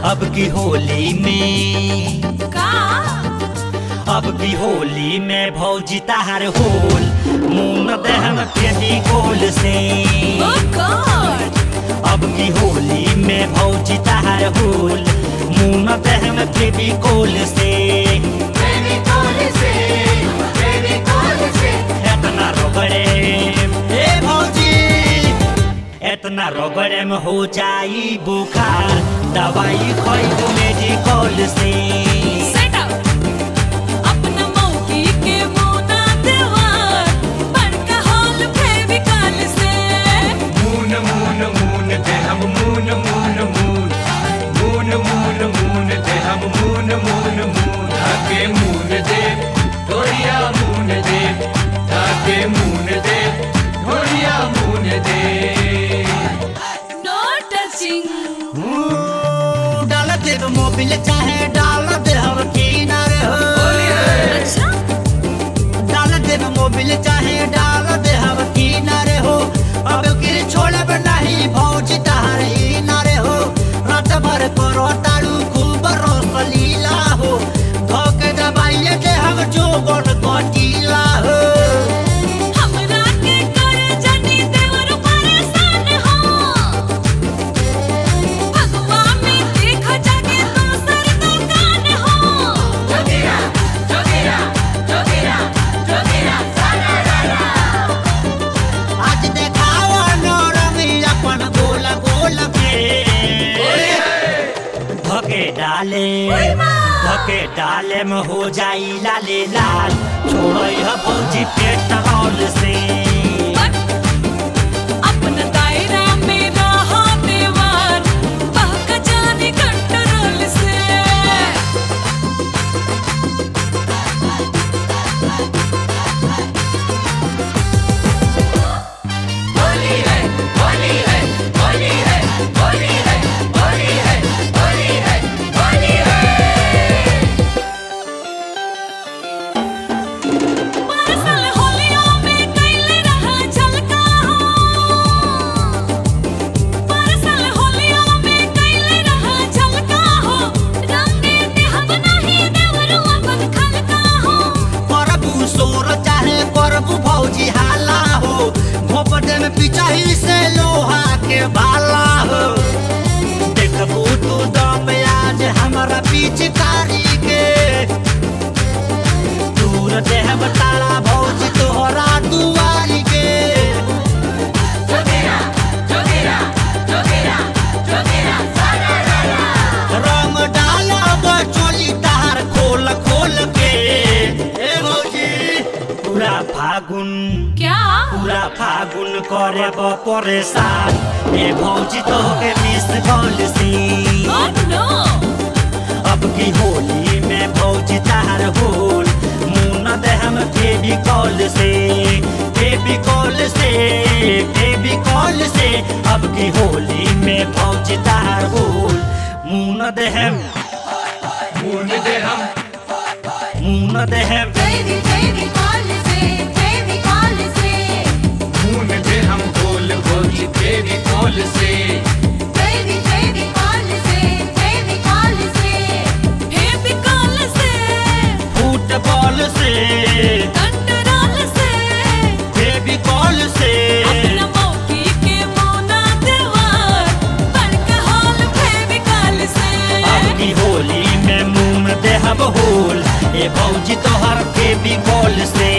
अब की होली में का अब की होली में भौजी तार होल मुंह दहन फेदी गोल से ओ गॉड अब की होली में भौजी तार होल मुंह दहन फेदी गोल से बेबी कॉल से बेबी कॉल से एतना रोगड़े ए भौजी एतना रोगड़े में हो जाई बुखार दवाई खोई मेडिकल से सेट अप अपना मौकी के मोना देवार बड़का हॉल बेबी कॉल से मून मून मून दे हम मून मून मून मून मून मून दे हम मून मून मून धागे मून दे ढोलिया मून दे धागे मून दे ढोलिया मून दे नो टचिंग डाल दे मोबिल चाहे डाल दे हम किनारे हो अच्छा डाल दे मोबिल चाहे डाल दे हम किनारे हो अब गिर छोड़े नहीं भौज तारी नारे हो रात भर करो ताड़ू खूब रोस लीला हो धोके दबाइए दे हम जो बन कटीला हो हमरा के कर जनी देवर परेशान हो भगवा में देख जाके दूसर दुकान हो जोगिरा जोगिरा जोगिरा जोगिरा आज देखावा नौरंगी अपन गोल गोल के धके डाले धके डाले में हो जाई लाले लाल छोड़ो यह भौजी पेट्रोल से अपना दायरा में रहा देवार बहक जाने कंट्रोल से परसल होलियों में कैले रहा झलका हो परसल होलियों में कैले रहा झलका हो रंगे ते हम नहीं देवरू अपन खलका हो करबू सोर चाहे करबू भौजी हाला हो भोपटे में पिचाही से लोहा के भाला हो देखबू तू दम आज हमारा पिचकारी के दूर देहब तारा भौजी तोहरा दुआरी के जोगिरा जोगिरा जोगिरा जोगिरा रंग डालब चोली तार खोल खोल के ए भौजी पूरा फागुन क्या पूरा फागुन करे परेशान ए भौजी तो के मिस कॉल सी ओ नो अब की होली में भौजी तार होल मुन दे हम बेबी कॉल से बेबी कॉल से बेबी कॉल से अब की होली में भौजी तार होल मुन दे हम मून दे हम मुन दे हम बेबी बेबी कॉल से बेबी कॉल से मून दे हम गोल गोली बेबी कॉल से बेबी बेबी कॉल से बेबी कॉल से बेबी कॉल से फुटबॉल से कंट्रोल से बेबी कॉल से अपना मौकी के मोना देवार बड़का हॉल बेबी कॉल से अब की होली में मुंह में देहब होल ए भौजी तोहर बेबी कॉल से